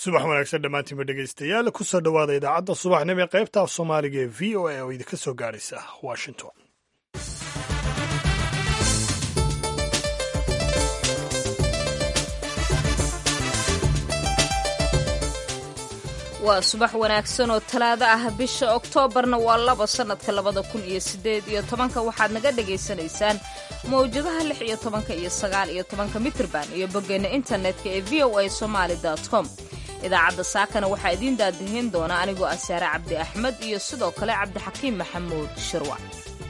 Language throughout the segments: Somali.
subax wanaagsan dhammaantiinba dhegaystayaal kusoo dhowaada idaacadda subaxnimo ee qaybta af soomaaliga ee v o a oo idinka soo gaadhaysa washington waa subax wanaagsan oo talaado ah bisha oktoobarna waa laba sannadka labada kun iyo siddeed iyo tobanka waxaad naga dhagaysanaysaan mawjadaha lix iyo tobanka iyo sagaal iyo tobanka mitrban iyo boggeena internetka ee v o a somaali com idaacadda saakana waxaa idiin daadihin doona anigoo ah saare cabdi axmed iyo sidoo kale cabdixakiim maxamuud shirwac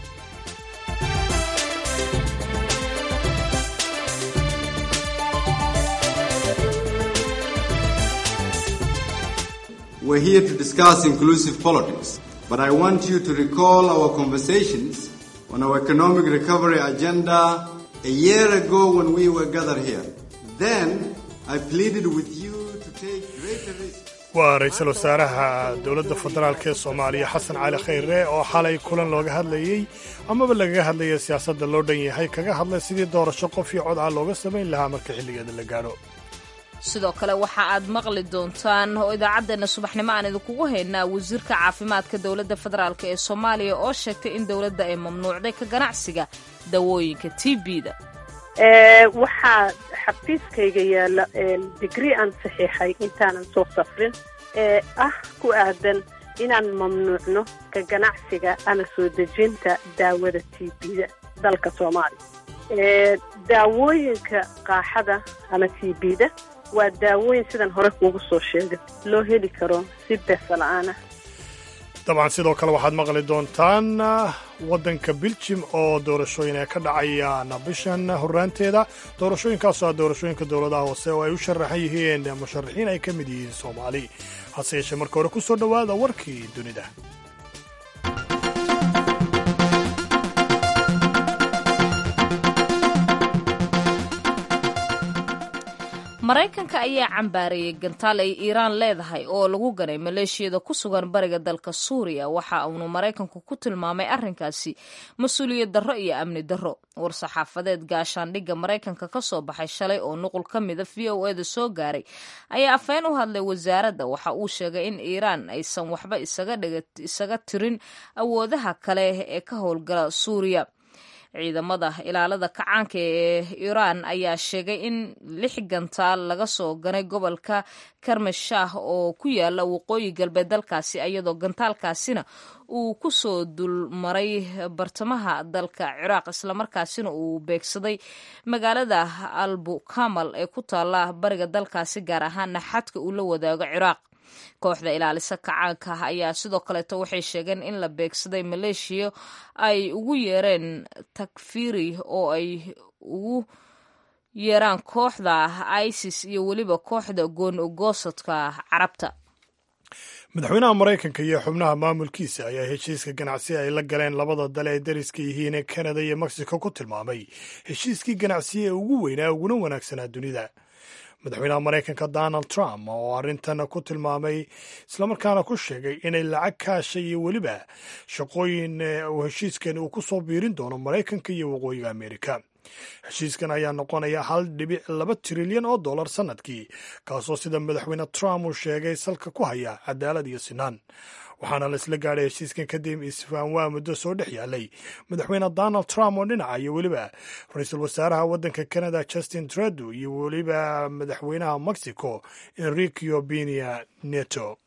We're here to discuss inclusive politics, but I want you to recall our conversations on our economic recovery agenda a year ago when we were gathered here. Then I pleaded with you to take greater risks. waa ra-iisul wasaaraha dowladda federaalk ee soomaaliya xasan cali khayre oo xalay kulan looga hadlayey amaba lagaga hadlaya siyaasadda loo dhan yahay kaga hadlay sidii doorasho qof iyo cod ah looga samayn lahaa marka xilligeeda la gaadho sidoo kale waxa aad maqli doontaan oo idaacaddeena subaxnimo aan idinkugu haynaa wasiirka caafimaadka dowladda federaalk ee soomaaliya oo sheegtay in dowladda ay mamnuucday ka ganacsiga dawooyinka t b-da waxaa xafiiskayga yaalla digri aan saxiixay intaanan soo safrin ee ah ku aadan inaan mamnuucno ka ganacsiga ama soo dejinta daawada t b-da dalka soomaaliya daawooyinka qaaxada ama t b-da waa daawooyin sidan hore kuugu soo sheegay loo heli karo si beesa la-aan ah dabcan sidoo kale waxaad maqli doontaan waddanka biljim oo doorashooyin ay ka dhacayaan bishan horraanteeda doorashooyinkaasoo ah doorashooyinka dowladaha hoose oo ay u sharaxan yihiin musharaxiin ay ka mid yihiin soomaali hase yeeshee marka hore ku soo dhowaada warkii dunida maraykanka ayaa cambaareeyey gantaal ay iiraan leedahay oo lagu ganay maleeshiyada ku sugan bariga dalka suuriya waxa uunu maraykanku ku tilmaamay arrinkaasi mas-uuliyad darro iyo amni darro war-saxaafadeed gaashaandhigga maraykanka ka soo baxay shalay oo nuqul ka mida v o eda soo gaaray ayaa afeen u hadlay wasaaradda waxa uu sheegay in iiraan aysan waxba isaga tirin awoodaha kale ee ka howlgala suuriya ciidamada ilaalada kacaanka ee iiraan ayaa sheegay in lix gantaal laga soo ganay gobolka karmashah oo ku yaala waqooyi galbeed dalkaasi iyadoo gantaalkaasina uu ku soo dulmaray bartamaha dalka ciraaq islamarkaasina uu beegsaday magaalada albu kamal ee ku taala bariga dalkaasi gaar ahaana xadka uu la wadaago ciraaq kooxda ilaalisa kacaanka ah ayaa sidoo kaleeto waxay sheegeen in la beegsaday maleeshiya ay ugu yeereen takfiri oo ay ugu yeeraan kooxda isis iyo weliba kooxda goon ogoosadka carabta madaxweynaha maraykanka iyo xubnaha maamulkiisa ayaa heshiiska ganacsi ay la galeen labada dal ee dariska yihiin ee kanada iyo mexico ku tilmaamay heshiiskii ganacsiya ee ugu weynaa uguna wanaagsanaa dunida madaxweynaha maraykanka donald trump oo arrintan ku tilmaamay islamarkaana ku sheegay inay lacag kaasha iyo weliba shaqooyin uu heshiiskan uu ku soo biirin doono maraykanka iyo waqooyiga amerika heshiiskan ayaa noqonaya hal dhibic laba trilyan oo dollar sannadkii kaasoo sida madaxweyne trump uu sheegay salka ku haya cadaalad iyo sinaan waxaana la isla gaadhay heshiiskan kadib isfaan waa muddo soo dhex yaalay madaxweyne donald trump oo dhinaca iyo weliba ra-iisul wasaaraha waddanka canada justin trudeau iyo weliba madaxweynaha mexico enriqueo penia neto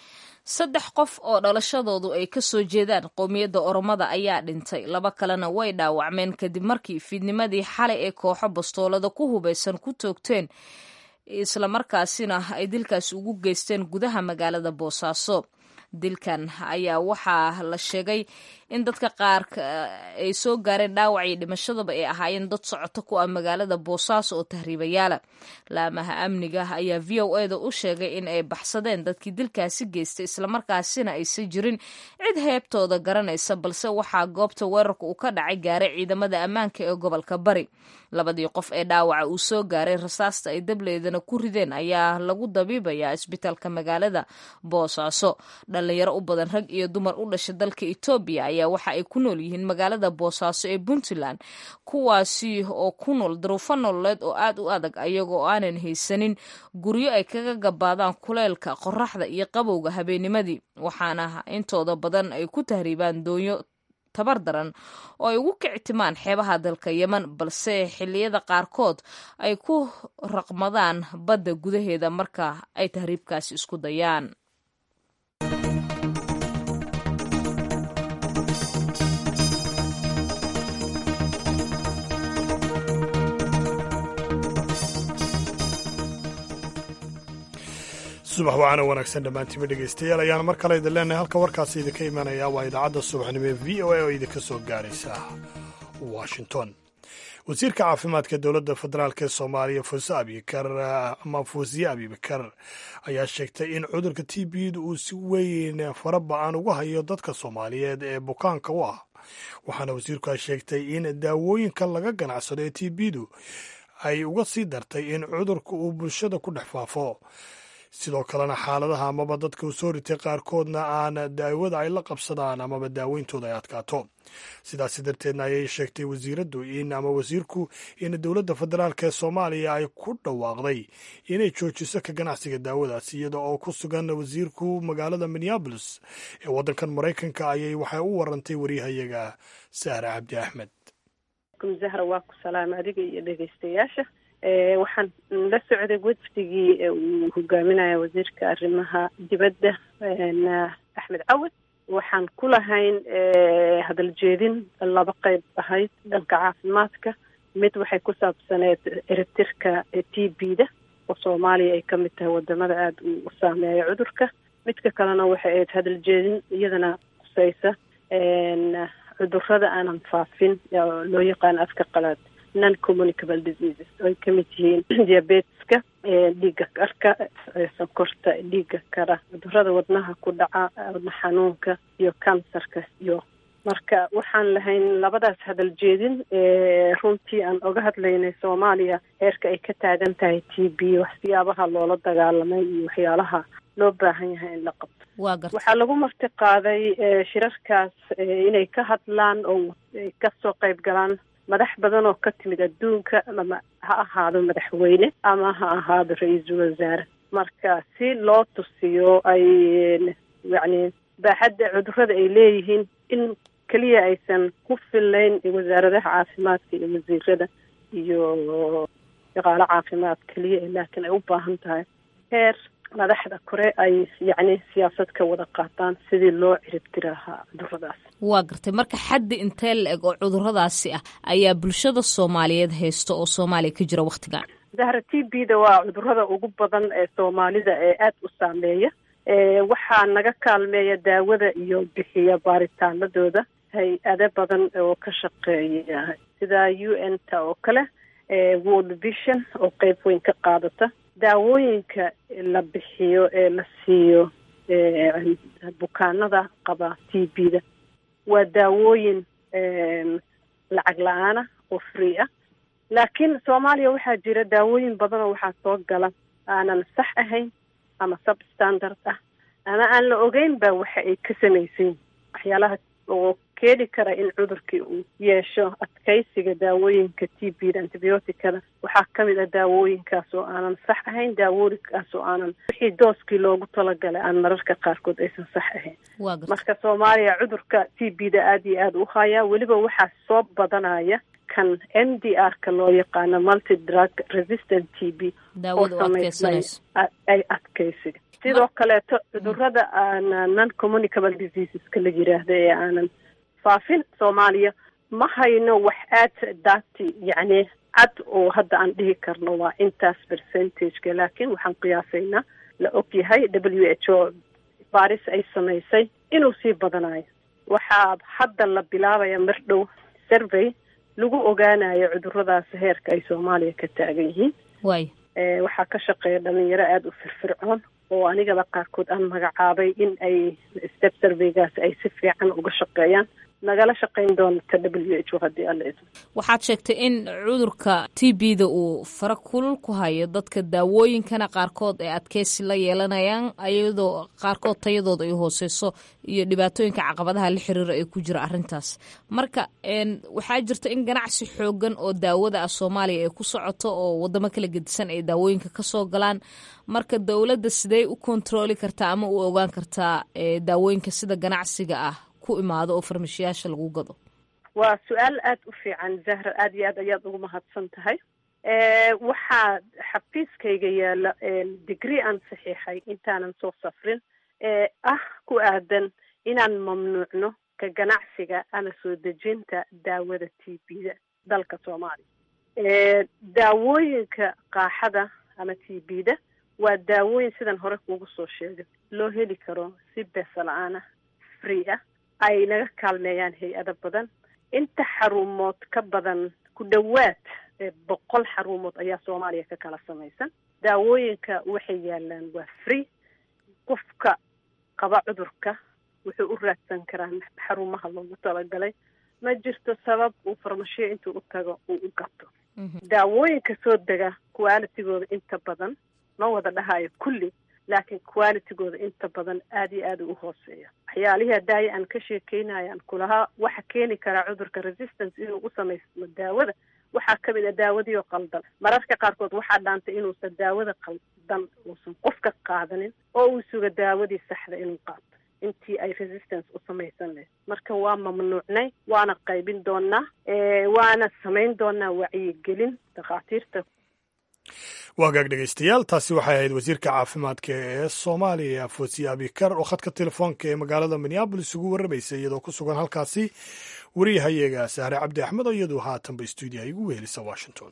saddex qof oo dhalashadoodu ay ka soo jeedaan qowmiyadda oromada ayaa dhintay laba kalena way dhaawacmeen kadib markii fiidnimadii xalay ee kooxo bastoolada ku hubaysan ku toogteen islamarkaasina ay dilkaas ugu geysteen gudaha magaalada boosaaso dilkan ayaa waxaa la sheegay in dadka qaar ay soo gaareen dhaawac iyo dhimashadaba ay ahaayeen dad socoto ku ah magaalada boosaaso oo tahriibayaala laamaha amniga ayaa v o eda u sheegay in ay baxsadeen dadkii dilkaasi geystay islamarkaasina aysan jirin cid heebtooda garanaysa balse waxaa goobta weerarka uu ka dhacay gaaray ciidamada ammaanka ee gobolka bari labadii qof ee dhaawaca uu soo gaaray rasaasta ay dableedana ku rideen ayaa lagu dabiibayaa isbitaalka magaalada boosaaso dhalinyaro u badan rag iyo dumar u dhashay dalka etoobiya ayaa ayaa waxa ay ku nool yihiin magaalada boosaaso ee puntland kuwaasi oo ku nool daruufo nololeed oo aad u adag ayagoo aanan haysanin guryo ay kaga gabaadaan kuleelka qoraxda iyo qabowga habeenimadii waxaana intooda badan ay ku tahriibaan doonyo tabar daran oo ay ugu kictimaan xeebaha dalka yeman balse xilliyada qaarkood ay ku raqmadaan badda gudaheeda marka ay tahriibkaasi isku dayaan subax wacaana wanaagsan dhammaantiinba dhegaystayaal ayaana mar kale idin leenahay halka warkaasi idinka imanaya waa idaacadda subaxnimo ee v o a oo idinka soo gaaraysa washington wasiirka caafimaadka dowladda federaalk ee soomaaliya fuuse abikar ama fuusiye abibakar ayaa sheegtay in cudurka t bda uu si weyn fara ba-an uga hayo dadka soomaaliyeed ee bukaanka u ah waxaana wasiirku sheegtay in daawooyinka laga ganacsado ee t bdu ay uga sii dartay in cudurka uu bulshada ku dhex faafo sidoo kalena xaaladaha amaba dadka u soo ritay qaarkoodna aan daawada ay la qabsadaan amaba daaweyntooda ay adkaato sidaasi darteedna ayay sheegtay wasiiraddu in ama wasiirku in dowladda federaalk ee soomaaliya ay ku dhawaaqday inay joojiso ka ganacsiga daawadaas iyada oo ku sugan wasiirku magaalada minneabolis ee waddankan maraykanka ayay waxay u warantay waryahayaga sahre cabdi axmed zahra waa ku salaama adiga iyo dhegeystayaasha waxaan la socday wafdigii uu hogaaminaya wasiirka arrimaha dibadda axmed cawad waxaan ku lahayn hadal jeedin laba qeyb ahayd dhanka caafimaadka mid waxay ku saabsaneed eritirka t b da oo soomaaliya ay ka mid tahay wadamada aada u saameeya cudurka midka kalena waxay ahayd hadal jeedin iyadana kusaysa cudurada aanan faafin loo yaqaano afka qalaad non communicable diseases oo ay kamid yihiin diabeteska dhiigga karka sonkorta dhiigga kara cudurada wadnaha ku dhaca wadna xanuunka iyo kansarka iyo marka waxaan lahayn labadaas hadal jeedin runtii aan oga hadlaynay soomaaliya heerka ay ka taagan tahay t b waxsiyaabaha loola dagaalamay iyo waxyaalaha loo baahan yahay in la qabto waxaa lagu marti qaaday shirarkaas inay ka hadlaan oo ay kasoo qayb galaan madax badan oo ka timid adduunka ama ha ahaado madaxweyne ama ha ahaado ra-iisul wasaare marka si loo tusiyo ay yacni baaxadda cudurada ay leeyihiin in keliya aysan ku fillayn wasaaradaha caafimaadka iyo wasiirada iyo shaqaalo caafimaad keliya laakiin ay u baahan tahay heer madaxda kore ay yacni siyaasad ka wada qaataan sidii loo ciribtiri lahaa cuduradaas waa gartay marka xaddi intee la eg oo cuduradaasi ah ayaa bulshada soomaaliyeed haysta oo soomaaliya ka jira wakhtigan zahra t b da waa cudurada ugu badan ee soomaalida ee aada u saameeya waxaa naga kaalmeeya daawada iyo bixiya baaritaanadooda hay-ado badan oo ka shaqeeya sida u n ta oo kale world vision oo qeyb weyn ka qaadata daawooyinka la bixiyo ee la siiyo bukaanada qaba t b da waa daawooyin lacag la-aana oo free ah laakiin soomaaliya waxaa jira daawooyin badan oo waxaa soo gala aanan sax ahayn ama substandard ah ama aan la ogeyn ba waxa ay ka samaysan waxyaalaha oo keeni kara in cudurkii uu yeesho adkaysiga daawooyinka t b da antibioticada waxaa kamid ah daawooyinkaas oo aanan sax ahayn daawooyinkaas oo aanan wixii dooskii loogu talagalay aan mararka qaarkood aysan sax ahayn marka soomaaliya cudurka t b da aada iyo aada u hayaa weliba waxaa soo badanaya kan m d r ka loo yaqaano multi drug resistant t b oo samaysmay ay adkaysiga sidoo kaleeto cudurada aana non communicable diseaseska la yiraahdo ee aanan faafin soomaaliya ma hayno wax aad daati yacni cad oo hadda aan dhihi karno waa intaas percentageka laakiin waxaan qiyaasaynaa la og yahay w h o baris ay samaysay inuu sii badanayo waxaa hadda la bilaabaya mar dhow survey lagu ogaanayo cuduradaas heerka ay soomaaliya ka taagan yihiin way waxaa ka shaqeeya dhalinyaro aada u firfircoon oo anigaba qaarkood aan magacaabay in ay step surveygaas ay si fiican uga shaqeeyaan nagala shaqayn doonta w h o haddii alla idmo waxaad sheegtay in cudurka t b da uu fara kulul ku hayo dadka daawooyinkana qaarkood ay adkeysi la yeelanayaan iyadoo qaarkood tayadooda ay hooseyso iyo dhibaatooyinka caqabadaha la xiriira ee ku jira arrintaas marka waxaa jirta in ganacsi xoogan oo daawada ah soomaaliya ay ku socoto oo wadamo kala gedisan ay daawooyinka kasoo galaan marka dowladda sidee u kontrooli kartaa ama u ogaan kartaa daawooyinka sida ganacsiga ah ku imaado oo farmashiyaasha lagu gado waa su-aal aada u fiican zahra aada iyo aad ayaad ugu mahadsan tahay waxaa xafiiskayga yaala degree aan saxiixay intaanan soo safrin ee ah ku aadan inaan mamnuucno ka ganacsiga ama soo dejinta daawada t b da dalka soomaaliya daawooyinka qaaxada ama t b da waa daawooyin sidan hore kuugu soo sheegay loo heli karo si beesa la-aan ah free ah ay naga kaalmeeyaan hay-ado badan inta xarumood ka badan ku dhowaad boqol xarumood ayaa soomaaliya ka kala samaysan daawooyinka waxay yaalaan waa free qofka qaba cudurka wuxuu u raadsan karaa xarumaha loogu talagalay ma jirto sabab uu farmashiyo intuu u tago uu u gato daawooyinka soo dega qualitigooda inta badan ma wada dhahayo kulli laakiin qualitigooda inta badan aada iyo aada u hooseeya waxyaalihii hadaayo aan ka sheekeynayaan kulahaa waxa keeni karaa cudurka resistance inuu u samaysmo daawada waxaa kamid a daawadii oo qaldan mararka qaarkood waxaa dhaantay inuusan daawada qaldan uusan qofka qaadanin oo uu suga daawadii saxda inuu qaato intii ay resistance u samaysan lahayd marka waa mamnuucnay waana qaybin doonaa waana samayn doonaa wacyigelin dhakhaatiirta waa hagaag dhegeystayaal taasi waxay ahayd wasiirka caafimaadka ee soomaaliya foosiye abikar oo khadka telefoonka ee magaalada minneabolis ugu warramaysay iyadoo ku sugan halkaasi wariyahayaga sahre cabdi axmed oo iyadu haatanba stuudiyaha igu wehelisa washington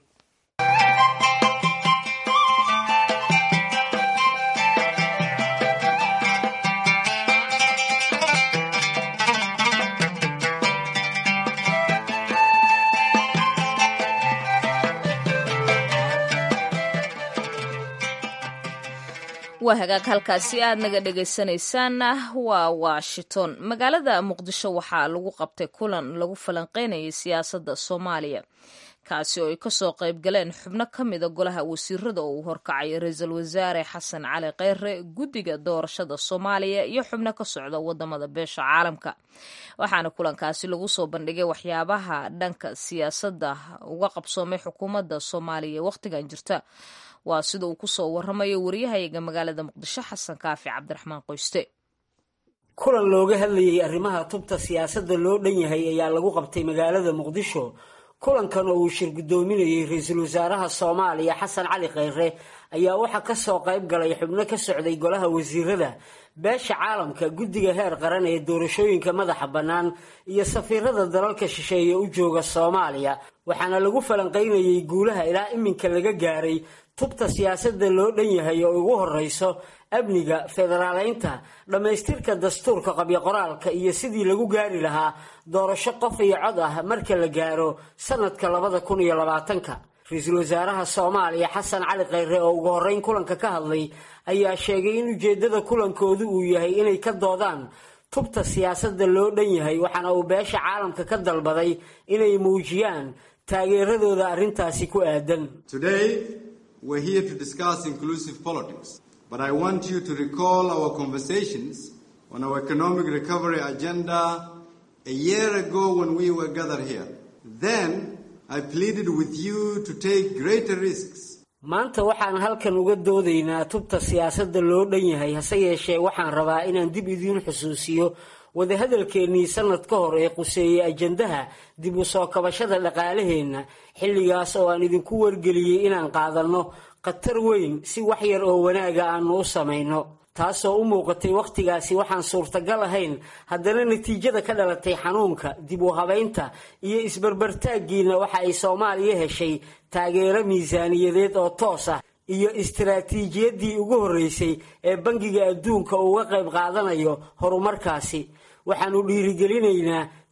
waa hagaag halkaasi aad naga dhegaysanaysaanna waa washington magaalada muqdisho waxaa lagu qabtay kulan lagu falanqeynayay siyaasadda soomaaliya kaasi oo ay kasoo qayb galeen xubno ka mida golaha wasiirada oo uu horkacay ra-iisul wasaare xasan cali kheyre guddiga doorashada soomaaliya iyo xubno ka socda wadamada beesha caalamka waxaana kulankaasi lagu soo bandhigay waxyaabaha dhanka siyaasadda uga qabsoomay xukuumadda soomaaliya wakhtigan jirta waa sida uu kusoo waramayo wariyahayaga magaalada muqdisho xasan kaafi cabdiraxmaan qoyste kulan looga hadlayay arrimaha tubta siyaasadda loo dhan yahay ayaa lagu qabtay magaalada muqdisho kulankan oo uu shir guddoominayey ra-iisul wasaaraha soomaaliya xasan cali kheyre ayaa waxaa kasoo qayb galay xubno ka socday golaha wasiirada beesha caalamka guddiga heer qaran ee doorashooyinka madaxa bannaan iyo safiirada dalalka shisheeye u jooga soomaaliya waxaana lagu falanqaynayey guulaha ilaa iminka laga gaaray tubta siyaasadda loo dhan yahay oo ugu horeyso amniga federaaleynta dhammaystirka dastuurka qabyo-qoraalka iyo sidii lagu gaari lahaa doorasho qof iyo cod ah marka la gaaro sanadka labada kun iyo labaatanka ra-iisul wasaaraha soomaaliya xasan cali kheyre oo ugu horeyn kulanka ka hadlay ayaa sheegay in ujeeddada kulankoodu uu yahay inay ka doodaan tubta siyaasadda loo dhan yahay waxaana uu beesha caalamka ka dalbaday inay muujiyaan taageeradooda arrintaasi ku aadan We're here to discuss inclusive politics, but I want you to recall our conversations on our economic recovery agenda a year ago when we were gathered here. Then I pleaded with you to take greater risks. maanta waxaan halkan uga doodaynaa tubta siyaasadda loo dhan yahay hase yeeshee waxaan rabaa inaan dib idiin xusuusiyo wadahadalkeennii sanad ka hor ee quseeyey ajandaha dib u soo kabashada dhaqaalaheenna xilligaas oo aan idinku wargeliyey inaan qaadanno khatar weyn si wax yar oo wanaaga aanu u samayno taasoo u muuqatay wakhtigaasi waxaan suurtagal ahayn haddana natiijada ka dhalatay xanuunka dib u habaynta iyo isbarbartaaggiina waxa ay soomaaliya heshay taageero miisaaniyadeed oo toos ah iyo istaraatiijiyaddii ugu horreysay ee bangiga adduunka uga qayb qaadanayo horumarkaasi waxaannu dhiirigelinaynaa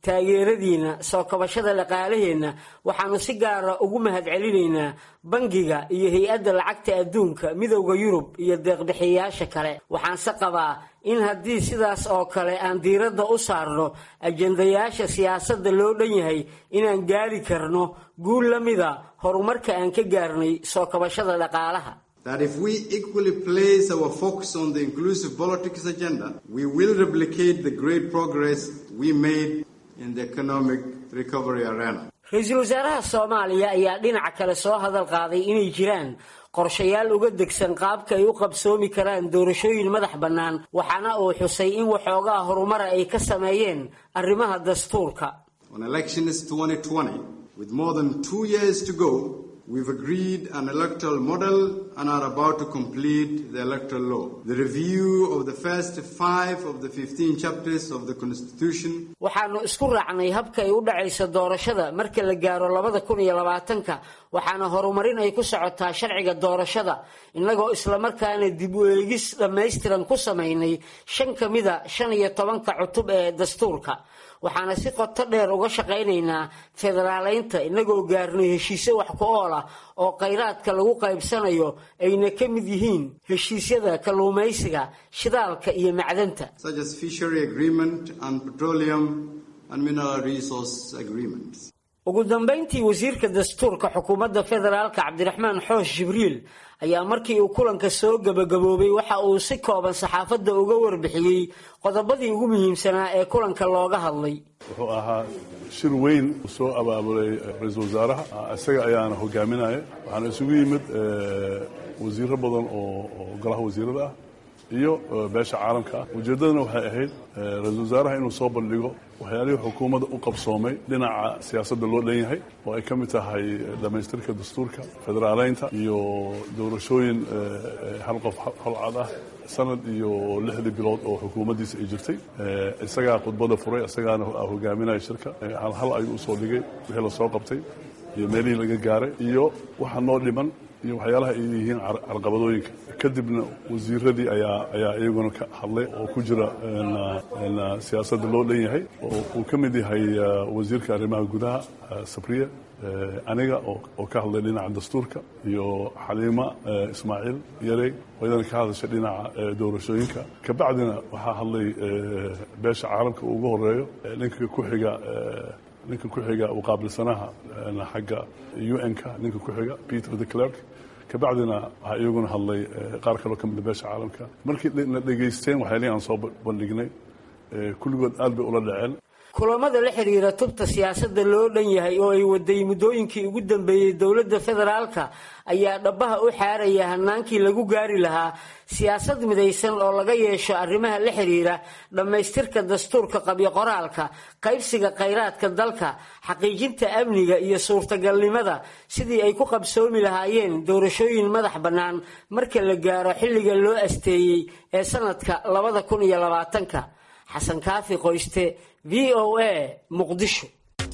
taageeradiina soo kabashada dhaqaalaheenna waxaanu si gaara ugu mahadcelinaynaa bangiga iyo hay-adda lacagta adduunka midowda yurub iyo deeqbixiyayaasha kale waxaanse qabaa in haddii sidaas oo kale aan diiradda u saarno ajendayaasha siyaasadda loo dhan yahay inaan gaari karno guul la mida horumarka aan ka gaarnay soo kabashada dhaqaalaha that if we equally place our focus on the inclusive politics agenda, we will replicate the great progress we made in the economic recovery arena. ra-iisul wasaaraha soomaaliya ayaa dhinaca kale soo hadal qaaday inay jiraan qorshayaal uga degsan qaabka ay u qabsoomi karaan doorashooyin madax bannaan waxaana uu xusay in waxoogaa horumara ay ka sameeyeen arrimaha dastuurka On elections 2020, with more than two years to go, We've agreed an electoral model and are about to complete the electoral law. The review of the first five of the 15 chapters of the Constitution. waxaanu isku raacnay habka ay u dhacayso doorashada marka la gaaro labada kun iyo labaatanka waxaana horumarin ay ku socotaa sharciga doorashada innagoo islamarkaana dib u eegis dhammaystiran ku samaynay shan ka mida shan iyo tobanka cutub ee dastuurka waxaana si qoto dheer uga shaqaynaynaa federaaleynta innagoo gaarnay heshiisyo wax ku ool ah oo khayraadka lagu qaybsanayo ayna ka mid yihiin heshiisyada kalluumaysiga shidaalka iyo macdanta such as fishery agreement and petroleum and mineral resource agreements. ugu dambayntii wasiirka dastuurka xukuumadda federaalka cabdiraxmaan xoosh jibriil ayaa markii uu kulanka soo gebagaboobay waxa uu si kooban saxaafadda uga warbixiyey qodobadii ugu muhiimsanaa ee kulanka looga hadlay wuxuu ahaa shir weyn soo abaabulay ra-iisul wasaaraha isaga ayaana hogaaminaya waxaana isugu yimid wasiiro badan oo golaha wasiirada ah iyo beesha caalamka ah ujeeddadana waxay ahayd ra-iisul wasaaraha inuu soo bandhigo waxyaalihii xukuumadda u qabsoomay dhinaca siyaasadda loo dhan yahay oo ay ka mid tahay dhammaystirka dastuurka federaaleynta iyo doorashooyin hal qof hal cad ah sanad iyo lixdii bilood oo xukuumaddiisa ay jirtay isagaa khudbadda furay isagaana hogaaminaya shirka hal hal ayuu usoo dhigay wixii lasoo qabtay iyo meelihii laga gaaray iyo waxa noo dhiman iyo waxyaalaha ay yihiin carqabadooyinka kadibna wasiiradii ayaa ayaa iyaguna ka hadlay oo ku jira siyaasadda loo dhan yahay oo uu ka mid yahay wasiirka arrimaha gudaha sabriya aniga oo ka hadlay dhinaca dastuurka iyo xaliima ismaaciil yarey oo iyadana ka hadashay dhinaca doorashooyinka kabacdina waxaa hadlay beesha caalamka uu ugu horeeyo ninka ku xiga ninka ku xiga uqaabilsanaha xagga un-ka ninka ku xiga peter the clerk kabacdina waxaa iyaguna hadlay qaar kaloo ka mida beesha caalamka markii na dhegaysteen waxyaalihi aan soo bandhignay kulligood aad bay ula dhaceen kulamada la xiriira tubta siyaasadda loo dhan yahay oo ay waday muddooyinkii ugu dambeeyey dowladda federaalka ayaa dhabbaha u xaaraya hanaankii lagu gaari lahaa siyaasad midaysan oo laga yeesho arrimaha la xiriira dhammaystirka dastuurka qabyo qoraalka qaybsiga khayraadka dalka xaqiijinta amniga iyo suurtagalnimada sidii ay ku qabsoomi lahaayeen doorashooyin madax bannaan marka la gaaro xilliga loo asteeyey ee sanadka labada kun iyo labaatanka xasan kaafi qoyste v o a muqdisho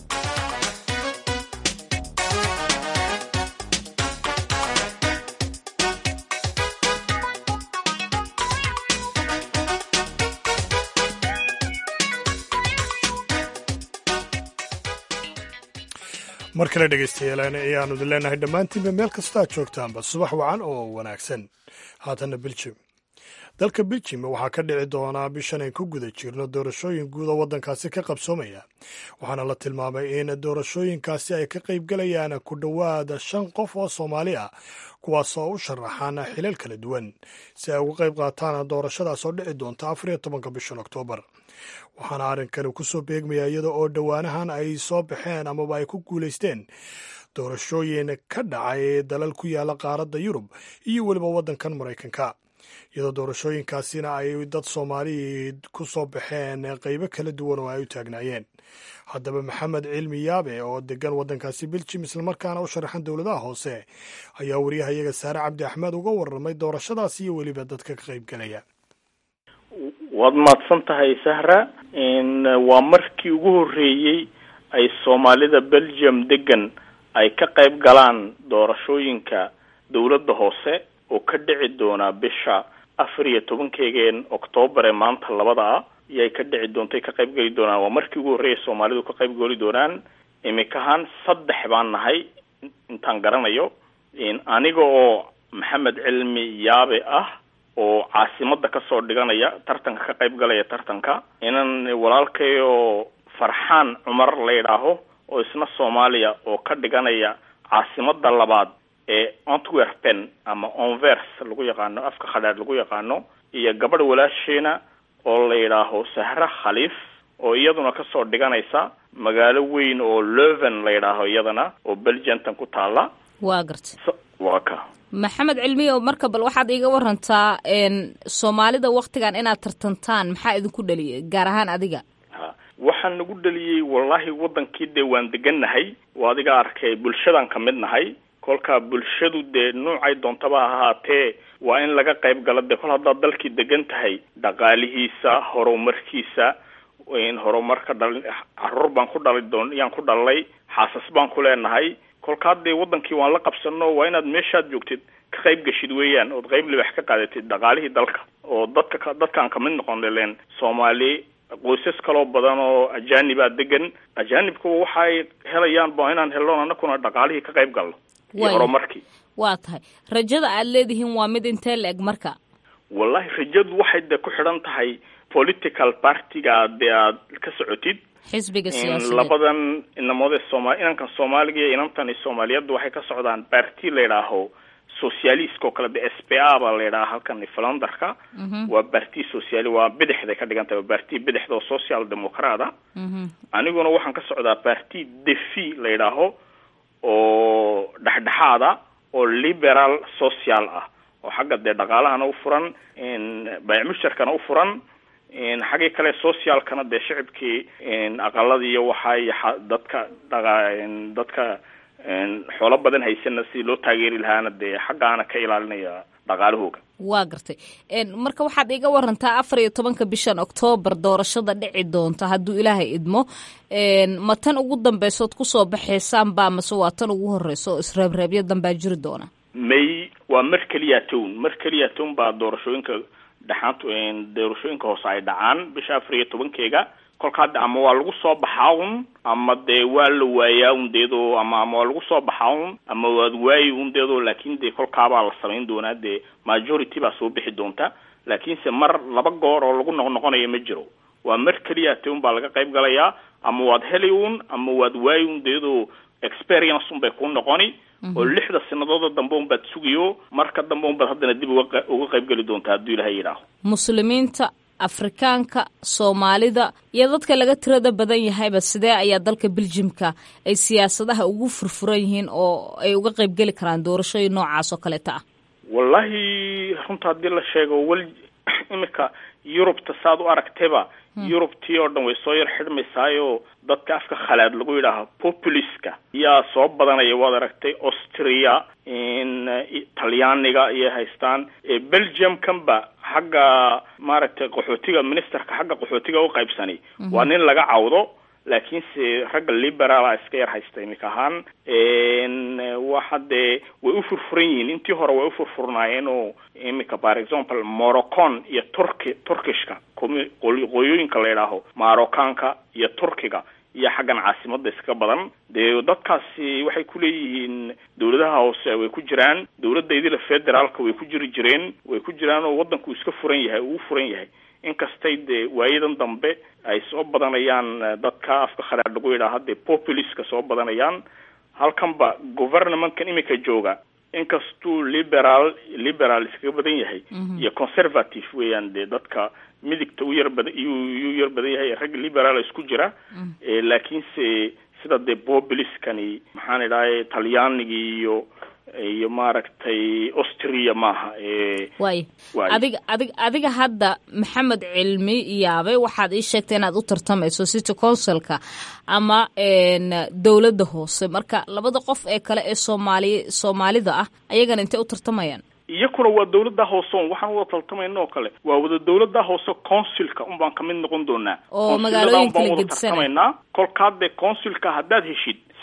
mar kale dhegaystayaal ayaanu idin leenahay dhammaantiinba meel kastoo aad joogtaanba subax wacan oo wanaagsan haatanna beljim dalka beljim waxaa ka dhici doonaa bishan ay ku guda jirno doorashooyin guud oo waddankaasi ka qabsoomaya waxaana la tilmaamay in doorashooyinkaasi ay ka qaybgalayaan ku dhowaada shan qof oo soomaali ah kuwaas oo u sharaxaan xilal kala duwan si ay uga qayb qaataan doorashadaas oo dhici doonta afar iyo tobanka bishan oktoobar waxaana arrinkani ku soo beegmaya iyada oo dhowaanahan ay soo baxeen amaba ay ku guulaysteen doorashooyin ka dhacay dalal ku yaala qaaradda yurub iyo weliba waddankan maraykanka iyadoo doorashooyinkaasina ay dad soomaali ku soo baxeen qaybo kala duwan oo ay u taagnaayeen haddaba maxamed cilmi yaabe oo degan waddankaasi beljim islamarkaana u sharaxan dowladaha hoose ayaa wariyahayaga saare cabdi axmed uga warramay doorashadaas iyo weliba dadka ka qaybgelaya waad mahadsan tahay sahra waa markii ugu horreeyey ay soomaalida belgium degan ay ka qayb galaan doorashooyinka dowladda hoose oo ka dhici doona bisha afar iyo tobankeegeen oktoobar ee maanta labada ah iyay ka dhici doontay ka qayb geli doonaan waa markii ugu horreeya soomaalidu ka qayb geli doonaan imikahaan saddex baan nahay intaan garanayo aniga oo maxamed cilmi yaabe ah oo caasimadda kasoo dhiganaya tartanka ka qayb galaya tartanka inan walaalkay oo farxaan cumar la yidhaaho oo isna soomaaliya oo ka dhiganaya caasimadda labaad ee antwerpen ama onvers lagu yaqaano afka khadhaadh lagu yaqaano iyo gabadh walaasheena oo la yidhaaho sahra khaliif oo iyaduna kasoo dhiganaysa magaalo weyn oo leven la yidhaaho iyadana oo belgiantan ku taala waa garta waa ka maxamed cilmiyo marka bal waxaad iiga warantaa soomaalida waktigan inaad tartantaan maxaa idinku dhaliyay gaar ahaan adiga ha waxaa nagu dhaliyey wallahi wadankii dee waan degannahay oo adiga arkay bulshadan ka mid nahay kolkaa bulshadu dee nuucay doontaba ha ahaatee waa in laga qayb galo dee kol haddaad dalkii degan tahay dhaqaalihiisa horumarkiisa horumarka dhali caruur baan ku dhali doon yaan ku dhalnay xaasas baan ku leenahay kolkaa dee wadankii waan la qabsano waa inaad meeshaad joogtid ka qayb geshid weeyaan ood qayb libax ka qaadatid dhaqaalihii dalka oo dadka dadkaan kamid noqon leen soomaali qoysas kaloo badan oo ajaanibaa degan ajaanibkuba waxaay helayaan ba inaan helno anakuna dhaqaalihii ka qayb galno iyo horumarkii waa tahay rajada aad leedihiin waa mid intee la eg marka wallahi rajadu waxay dee ku xidhan tahay political partiga dee aad ka socotid xisbiga siyaasadeed labadan inamoode sooma inankan soomaaliga iyo inantani soomaaliyaddu waxay ka socdaan barti la yidhaaho socialist oo kale de s p a baa la yidhaha halkan flanderka waa barti sociali waa bidixday ka dhigan tahay barti bidixda oo social democrat a aniguna waxaan ka socdaa barti defi la yidhaaho oo dhexdhexaada oo liberal social ah oo xagga dee dhaqaalahana u furan baycmusharkana u furan xaggii kale socialkana dee shicibkii aqaladii iyo waxay dadka dhaqa dadka xoolo badan haysana si loo taageeri lahaana dee xaggaana ka ilaalinaya dhaqaalahooga waa gartay marka waxaad iga warantaa afar iyo tobanka bishan oktoobar doorashada dhici doonta hadduu ilaahay idmo ma tan ugu dambeysood kusoo baxaysaan baa mase waa tan ugu horeysa oo isreebreebyo danbaa jiri doona may waa mar keliya town mar keliya town baa doorashooyinka dhaxaant doorashooyinka hoose ay dhacaan bisha afar iyo tobankeega kolka hadda ama waa lagu soo baxaa un ama dee waa la waayaa un deedoo ama ama waa lagu soo baxaa un ama waad waayi un deedoo laakin dee kolkaabaa la samayn doonaa dee majority baa soo bixi doonta laakiinse mar laba goor oo lagu noq noqonayo ma jiro waa mar keliya te un baa laga qayb galayaa ama waad heli un ama waad waayi un deedoo experience un bay ku noqoni oo lixda sanadooda dambe un baad sugiyo marka dambe un baad haddana dib uga uga qayb geli doontaa hadduu ilahay yidhaaho muslimiinta afrikaanka soomaalida iyo dadka laga tirada badan yahayba sidee ayaa dalka beljimka ay siyaasadaha ugu furfuran yihiin oo ay uga qayb geli karaan doorashooyin noocaas oo kaleeta ah wallahi runta haddii la sheego wel imika yurubta saad u aragtayba yurubtii oo dhan way soo yar xidhmaysaayo dadka afka khalaad lagu yidhaaho populiska yaa soo badanaya waad aragtay austria talyaaniga ayay haystaan belgiumkanba xagga maaragtay qaxootiga ministerka xagga qaxootiga u qaybsani waa nin laga cawdo laakiinse ragga liberaala iska yar haysta imika ahaan waxa dee way u furfuran yihiin intii hore way u furfurnaayeen oo imika for example morocon iyo turki turkishka qoyooyinka la yidhaaho marocaanka iyo turkiga iyo xaggan caasimada iska badan dee dadkaasi waxay kuleeyihiin dawladaha hoose way ku jiraan dawladda idila federaalka way ku jiri jireen way ku jiraan oo waddanku iska furan yahay uu furan yahay inkastay dee waayadan dambe ay soo badanayaan dadka afka khalaad lagu yidhaaha dee populiska soo badanayaan halkanba governmentkan imika jooga inkastuu liberal liberal iskaga badan yahay iyo conservative weeyaan dee dadka midigta u yar badan iyuu yar badan yahay rag liberal isku jira laakiinse sida dee populiskani maxaan idhahay talyaanigii iyo iyo maaragtay austria maaha waay adiga adig adiga hadda maxamed cilmi yaabe waxaad ii sheegtay inaad u tartamayso city councilka ama dowladda hoose marka labada qof ee kale ee soomaali soomaalida ah ayagana intay u tartamayaan iyakuna waa dawladda hoose on waxaan wada tartamayna oo kale waa wada dawladda hoose consulka un baan kamid noqon doonaa oo magaalooyin kala wada gedisanay tartamaynaa kolkaa dee consulka haddaad heshid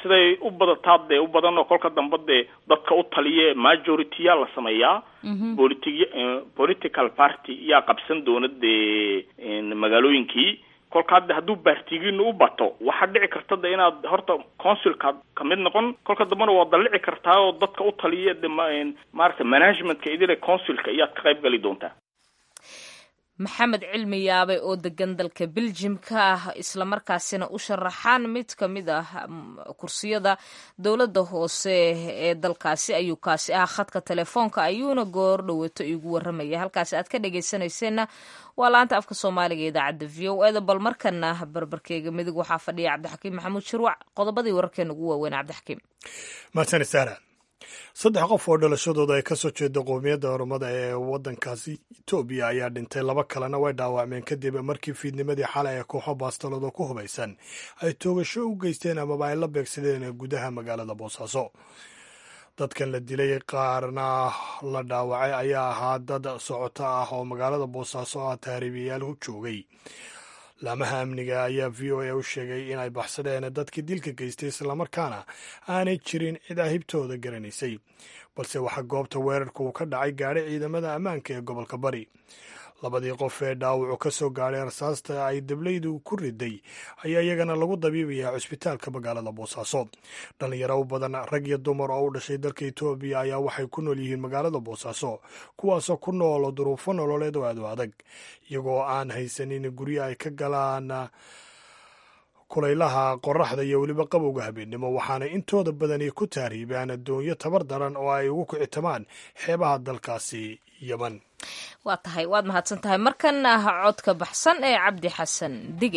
siday u badataa dee u badan oo kolka dambe dee dadka u taliye majority-yaa la sameeyaa politi political party yaa qabsan doona dee magaalooyinkii kolka hadda hadduu baartigiina u bato waxaa dhici karta de inaad horta consulkaad kamid noqon kolka dambena waad dallici kartaa oo dadka u taliya de maaragtay managementka idile consulka iyaad ka qayb gali doontaa maxamed cilmi yaabe oo degan dalka beljimka ah islamarkaasina u sharaxaan mid ka mid ah kursiyada dowladda hoose ee dalkaasi ayuu kaasi ah khadka telefoonka ayuuna goor dhowato igu waramaya halkaasi aad ka dhegaysanayseena waa laanta afka soomaaliga idaacadda v o eda bal markana barbarkeyga midig waxaa fadhiya cabdixakiim maxamuud shirwac qodobadii wararkeena ugu waaweyn cabdixakiim mahadsanid saara saddex qof oo dhalashadooda ay ka soo jeeda qoomiyadda oromada ee waddankaasi etoobiya ayaa dhintay laba kalena way dhaawacmeen kadib markii fiidnimadii xalay ee kooxo baastalooda ku hubaysan ay toogasho u geysteen amaba ay la beegsadeen gudaha magaalada boosaaso dadkan la dilay qaarna la dhaawacay ayaa ahaa dad socoto ah oo magaalada boosaaso ah taariibiyayaal u joogay laamaha amniga ayaa v o a u sheegay inay baxsadeen dadkii dilka geystay islamarkaana aanay jirin cid ahibtooda garanaysay balse waxaa goobta weerarka uu ka dhacay gaadhay ciidamada ammaanka ee gobolka bari labadii qof ee dhaawacu ka soo gaadhay rasaasta ay dablaydu ku riday ayaa iyagana lagu dabiibayaa cusbitaalka magaalada boosaaso dhalinyaro u badan rag iyo dumar oo u dhashay dalka etoobiya ayaa waxay ku nool yihiin magaalada boosaaso kuwaasoo ku nool duruufo nololeed oo aad u adag iyagoo aan haysanin guryo ay ka galaan kulaylaha qoraxda iyo weliba qabowga habeennimo waxaana intooda badani ku taariibaan addoonyo tabar daran oo ay ugu kicitamaan xeebaha dalkaasi yeman waa tahay waad mahadsan tahay markan ah codka baxsan ee cabdi xasan dige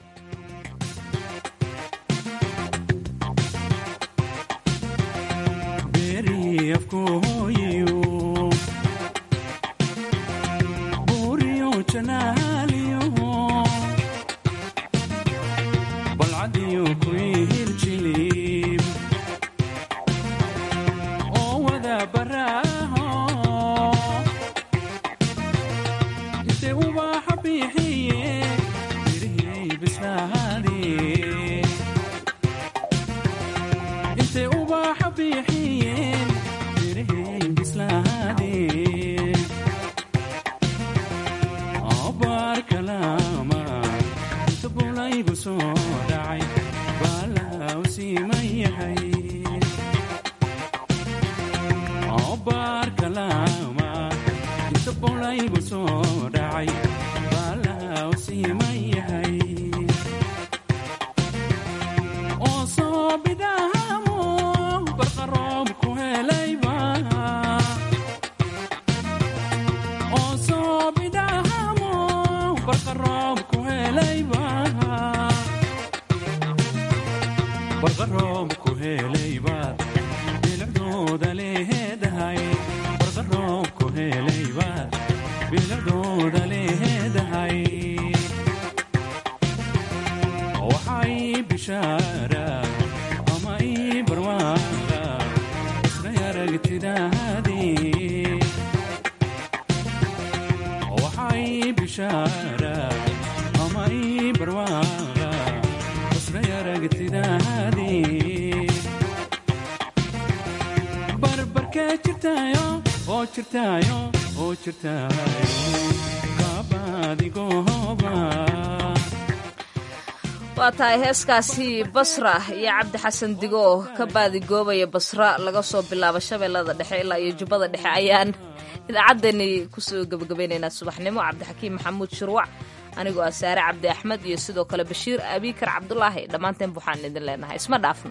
waa tahay heeskaasi basra iyo cabdi xasan digo oo ka baadigoobaya basra laga soo bilaabo shabeellada dhexe ilaa iyo jubbada dhexe ayaan idaacaddani kusoo gebagabaynaynaa subaxnimo cabdixakiim maxamuud shirwac anigoo ah saare cabdi axmed iyo sidoo kale bashiir abiikar cabdulaahi dhammaanteen waxaan idin leenahay isma dhaafno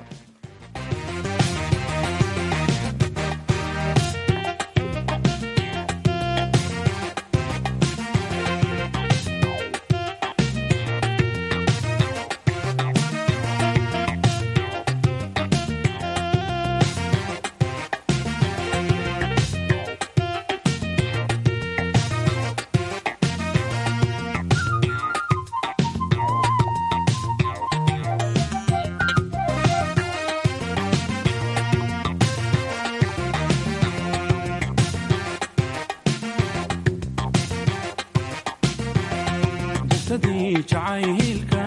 jacayl